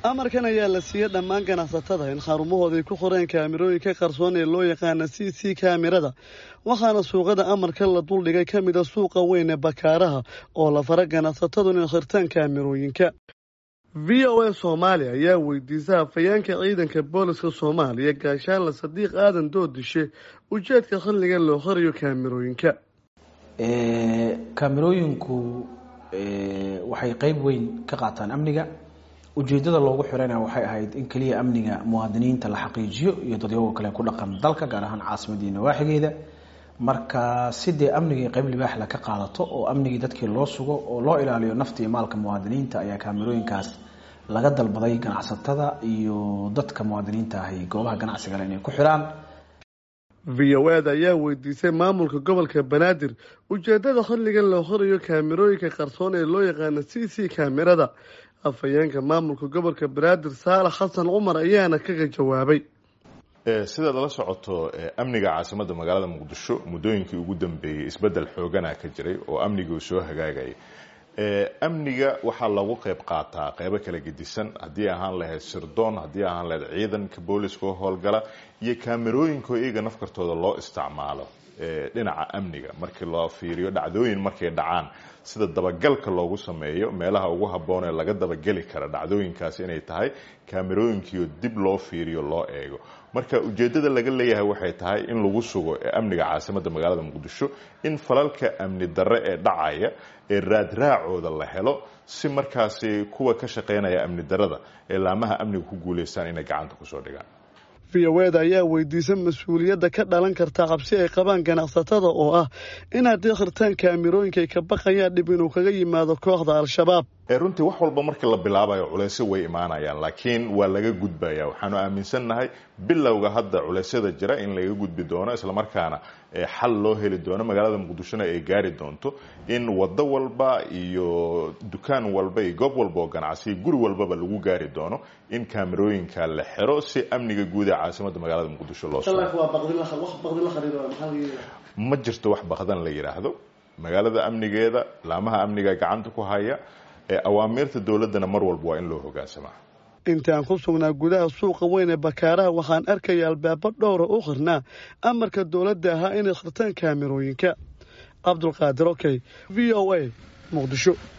amarkan ayaa la siiyey dhammaan ganacsatada in xarumahooda ay ku qoreen kaamirooyinka qarsoon ee loo yaqaana c c kaamirada waxaana suuqada amarka la duldhigay ka mid a suuqa weyn ee bakaaraha oo la fara ganacsatadu inay khirtaan kaamirooyinka v o a soomaaliya ayaa weydiisa hafayeenka ciidanka booliska soomaaliya gaashaanle sadiiq aadan doodishe ujeedka xilliga loo qoriyo kaamirooyinka kaamirooyinku waxay qeyb weyn ka qaataan amniga ujeedada loogu xirana waxay ahayd in keliya amniga muwaadiniinta la xaqiijiyo iyo dadyagoo kale ku dhaqan dalka gaar ahaan caasimadii nawaaxigeeda marka sidee amnigii qeyb libaaxla ka qaadato oo amnigii dadkii loo sugo oo loo ilaaliyo nafta iyo maalka muwaadiniinta ayaa kaamirooyinkaas laga dalbaday ganacsatada iyo dadka muwaadiniinta ahi goobaha ganacsigale inay ku xiraan v o eda ayaa weydiisay maamulka gobolka banaadir ujeedada xilligan loo qorayo kaamirooyinka qarsoon ee loo yaqaana c c kaamirada afhayeenka maamulka gobolka banaadir saalax xasan cumar ayaana kaga jawaabay sidaad la socoto amniga caasimadda magaalada muqdisho muddooyinkii ugu dambeeyey isbeddel xoogana ka jiray oo amnigii soo hagaagayay amniga waxaa lagu qeyb qaataa qeybo kala gedisan haddii ahaan lahayd sirdoon haddii ahaan lahayd ciidanka booliska oo howlgala iyo kaamirooyinko iyaga nafkartooda loo isticmaalo dhinaca amniga markii loo fiiriyo dhacdooyin markay dhacaan sida dabagalka loogu sameeyo meelaha ugu habboon ee laga dabageli kara dhacdooyinkaas inay tahay kaamirooyinkiio dib loo fiiriyo loo eego marka ujeedada laga leeyahay waxay tahay in lagu sugo amniga caasimadda magaalada muqdisho in falalka amni darre ee dhacaya ee raadraacooda la helo si markaasi kuwa ka shaqeynaya amni darrada ee laamaha amniga ku guuleystaan inay gacanta kusoo dhigaan v o eda ayaa weydiisa mas-uuliyadda ka dhalan karta cabsi ay qabaan ganacsatada oo ah in haddii khirtaan kaamirooyinka ay ka baqayaan dhib inuu kaga yimaado kooxda al-shabaab runtii wax walba markii la bilaabayo culeysyo way imaanayaan laakiin waa laga gudbaya waxaanu aaminsannahay bilowga hadda culeysyada jira in laga gudbi doono islamarkaana xal loo heli doono magaalada muqdishona ay gaari doonto in wado walba iyo dukaan walba iyo goob walba oo ganacsiya guri walbaba lagu gaari doono in kaamirooyinka la xiro si amniga guud ee caasimadda magaalada muqdisho loo ma jirto wax baqdan la yidhaahdo magaalada amnigeeda laamaha amniga gacanta ku haya awaamiirta dowladdana mar walba waa in loo hogaansamaa intaan ku sugnaa gudaha suuqa weyn ee bakaaraha waxaan arkaya albaabo dhowra u khirnaa amarka dowladda ahaa inay khirtaan kaamirooyinka cabdulqaadir okey v o a muqdisho